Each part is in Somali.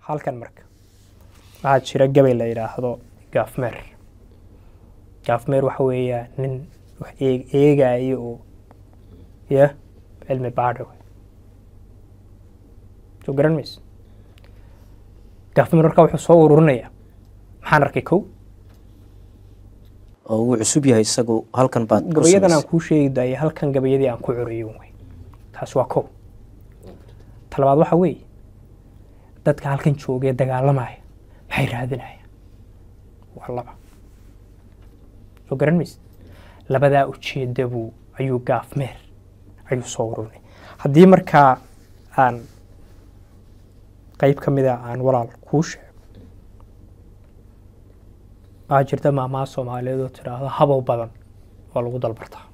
halkan marka waxaa jira gabay la yidhaahdo gaafmeer gaafmeer waxa weeyaa nin wax eeg- eegaayo oo ya cilmi baadha wey soo garan mayse gaafmeer marka wuxuu soo ururinayaa maxaan arkay kow oo wuu cusub yahay isagu halkan baad ku gabayadan aan samaysay. kuu sheegi daayay halkan gabayadii aan ku curiyo wey taas waa kow talabaad waxa weeye dadka halkan joogee dagaalamaya maxay raadinayaan waa laba soo garan mayse labadaa ujeeda buu ayuu gaafmeer ayuu soo ururinay haddii markaa aan qeyb ka mida aan walaal kuu sheego waxaa jirta maamaha soomaaliyeed oo tidhaahdo habow badan waa lagu dalbartaa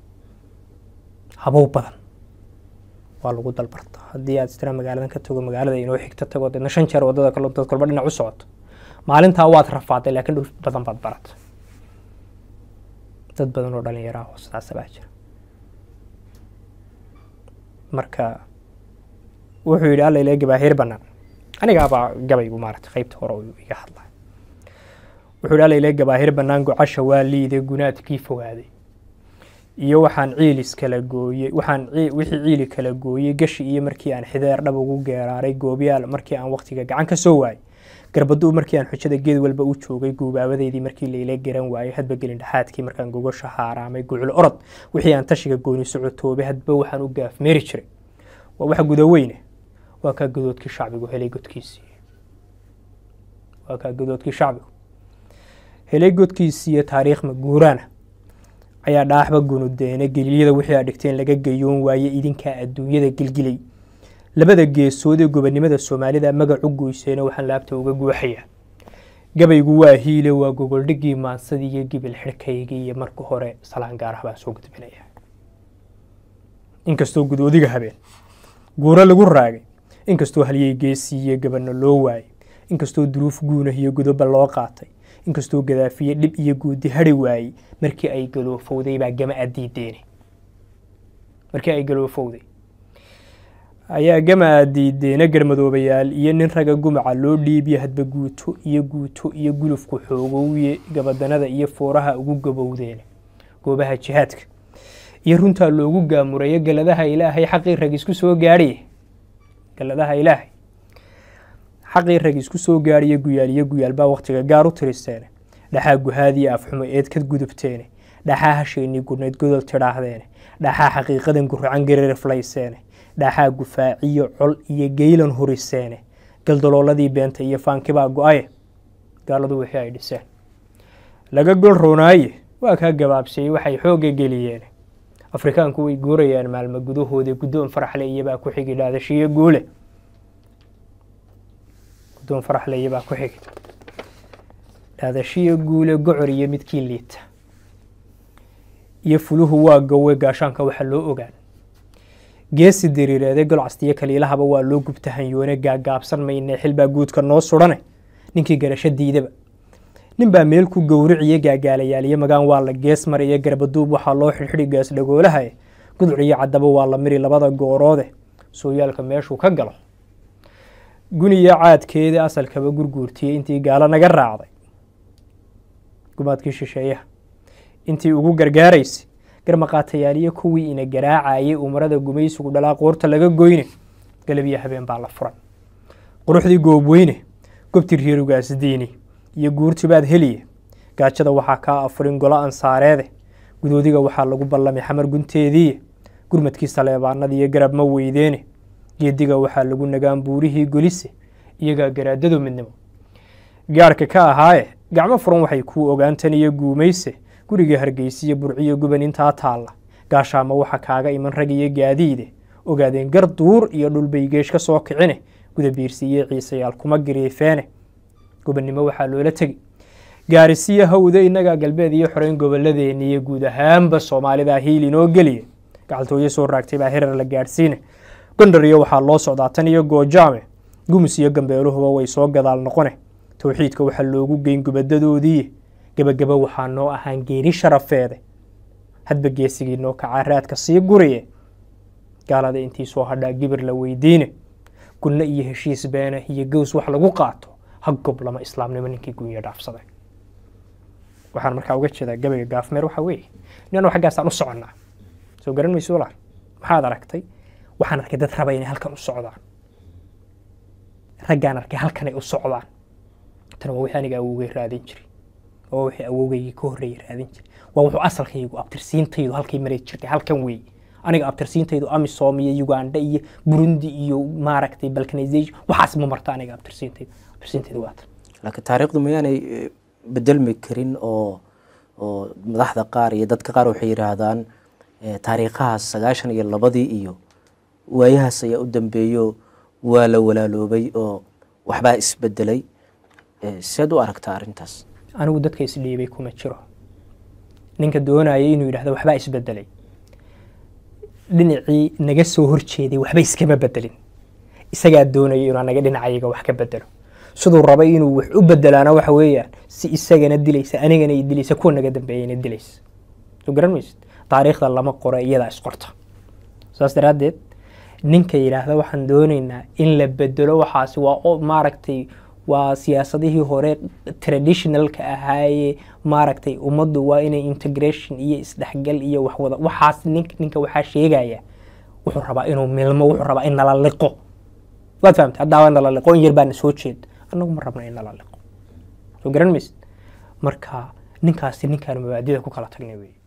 habow badan waa lagu dalbartaa haddii aad istira magaaladan ka tago magaalada inoo xigta tago deedna shan jeer wadada kale dad kolba dhinac u socoto maalintaa waad rafaaday laakiin dhul badan baad baratay dad badan oo dhalinyaro ah oo sidaasa baa jira marka wuxuu yidhi alla ilaa gabaahir banaan anigaabaa gabaygu maarata qeybta hore uu iga hadlay wuxuu yidhi alla ilaa gabaahir banaan gocasha waa liiday gunaadkii fogaaday iyo waxaan ciilis kala gooyey waxaan cii- wixii ciili kala gooyey gashi iyo markii aan xideer dhab ugu geeraaray goobyaal markii aan waqtiga gacan ka soo waayey garbaduu markii aan xujada geed walba u joogay guubaabadeydii markii layla garan waayey hadba gelin dhexaadkii markaan gogosha haaraamay gucul orod wixii aan tashiga gooni socotoobay hadba waxaan u gaafmeeri jiray waa wax gudaweyne waa kaa godoodkii shacbigu helay godkiisii waa kaa godoodkii shacbigu helay godkiisiiyo taariikh maguuraana ayaa dhaaxba gunudeene gelilyada wixii aad dhigteen laga gayoon waaye idinkaa adduunyada gilgilay labada geesood ee gobonimada soomaalida magac u goyseena waxaan laabta uga guuxayaa gabaygu waa hiile waa gogoldhigii maansadii iyo gibil xidhkaygii iyo marka hore salaan gaarah baan soo gudbinaya inkastoo gudoodiga habeen guuro lagu raagay inkastoo halyey geesiiyo gabano loo waayey inkastoo duruuf guunah iyo godoba loo qaatay inkastoo gadaafiye dhib iyo guudi hadhi waayey markii ay galoofowday baa gama adiideene markii ay galoofowday ayaa gama adiideene garmadoobayaal iyo nin raga gumaca loo dhiibiya hadba guuto iyo guuto iyo gulufku xoogowye gabadanada iyo fooraha ugu gabowdeene goobaha jihaadka iyo runtaa loogu gaamurayo galadaha ilaahay xaqii rag isku soo gaadhiye galadaha ilaahay xaqii rag isku soo gaadhiye guyaal iyo guyaal baa wakhtiga gaar u tiristeene dhaxaa guhaadiya afxumo eed ka gudubteene dhaxaa hasheennii gurnayd godol tidhaahdeene dhaxaa xaqiiqadan guracan gaririflayseene dhaxaa gufaaciyo col iyo geylan huriseene galdalooladii beenta iyo faankibaa go-aye gaaladu wixii ay dhiseen laga gol roonaaye waa kaa gabaabsiyey waxay xoogga geliyeen afrikaanku way guurayaan maalmo gudahooda guddoon faraxle iyabaa ku xigi dhaadashiyo guule guddoon faraxle iyabaa ku xigi dhaadashiyo guule gocor iyo midkii liita iyo fuluhu waa gowe gaashaanka waxaa loo ogaan geesi diriireede golcastiyo kaliilahaba waa loo gubta hanyoone gaagaabsan mayne xilbaa guudka noo sudhane ninkii garasho diidaba ninbaa meel ku gowriciyo gaagaalayaal iyo magaan waa la gees mar iyo garbaduub waxaa loo xidhxidhi gaas dhagoolaha guduc iyo caddaba waa la miri labada gooroode sooyaalka meeshuu ka galo guniyo caadkeeda asalkaba gurguurtiyey intii gaalo naga raacday gumaadkii shisheeyaha intii ugu gargaaraysay garmaqaatayaaliyo kuwii ina garaacayay umarada gumaysigu dhalaa qoorta laga goyne galabyo habeen baa la furan quruxdii goobweyne gobti reerugaas diini iyo guurtibaad heliye gaajada waxaa kaa afurin golo ansaareede gudoodiga waxaa lagu ballamay xamar gunteediiye gurmadkii saleebaanada iyo garab ma weydeene geediga waxaa lagu nagaan buurihii golise iyagaa garaadado midnimo gaarhka ka ahaaye gacmo furan waxay kuu ogaantan iyo guumayse guriga hargeysiyo burciyo guban intaa taalla gaashaama waxa kaaga iman rag iyo gaadiide ogaadeen gar duur iyo dhulbay geesh ka soo kicine gudabiirsi iyo ciisayaal kuma gariifeene gobonnimo waxaa loola tegi gaarisiyo hawda innagaa galbeed iyo xoreyn gobolladeeni iyo guud ahaanba soomaalida hiil inoo geliye gacaltooyo soo raagtay baa hirar la gaadhsiine gondar iyo waxaa loo socdaa tan iyo goojaame gumus iyo gambeeluhuba way soo gadaal noqone towxiidka waxaa loogu geyn gubadadoodii gebagaba waxaa noo ahaan geeri sharafeede hadba geesigii noo kacaa raadka sii guriye gaalada intii soo hadhaa gibir la weydiine gunno iyo heshiis beena iyo gows wax lagu qaato ha goblama islaamnimo ninkii gunya dhaafsaday waxaan markaa uga jeedaa gabayga gaafmeer waxaa weeye ninanu xaggaasaan u soconnaa soo garan mayso walaal maxaad aragtay waxaan arkay dad raba inay halkan u socdaan raggaan arkay halkan ay u socdaan tan waa wixii aniga awowgay raadin jiray waa wixii awowgaygii ka horreeyay raadin jiray waa wuxuu asalkaygu abtirsiintaydu halkay maray jirtay halkan weeye aniga abtirsiintaydu amisom iyo uganda iyo burundi iyo maaragtay balkanization waxaas ma marta aniga abtirsiintaydu abtirsiintaydu waa tan laakiin taariikhdu miyaanay eh, bedelmi karin oo oo madaxda qaar iyo dadka qaar waxay yidhaahdaan eh, taariikhahaas sagaashan iyo labadii iyo waayahaas ayaa u dambeeyo waa la walaaloobay oo waxbaa isbedelay Eh, seed u aragtaa arrintaas anigu dadka isdhiibay kuma jiro ninka doonaya inuu yidhahdo waxbaa isbedelay dhinacii naga soo horjeeday waxba iskama bedelin isagaa doonaya inuu anaga dhinacayaga wax ka bedelo siduu rabay inuu wax u bedelaana waxa weeyaan si isagana dilaysa anigana i dilaysa kuwa naga dambeeyana dilaysa soo garan maysid taariikhda lama qoro iyadaa isqorta saas daraaddeed ninka yidhaahda waxaan doonaynaa in la bedelo waxaasi waa o- maaragtay waa siyaasadihii hore traditionalka ahaaye maaragtay ummaddu waa inay integration iyo isdhexgal iyo waxwada waxaas nink ninka waxaa sheegaya wuxuu rabaa inuu milmo wuxuu rabaa in nala liqo waad fahamtay haddaa waa nala liqo in yar baana soo jeed annagu ma rabna in nala liqo soo garan maysid marka ninkaasi ninkaan mabaadida ku kala tagnay weeye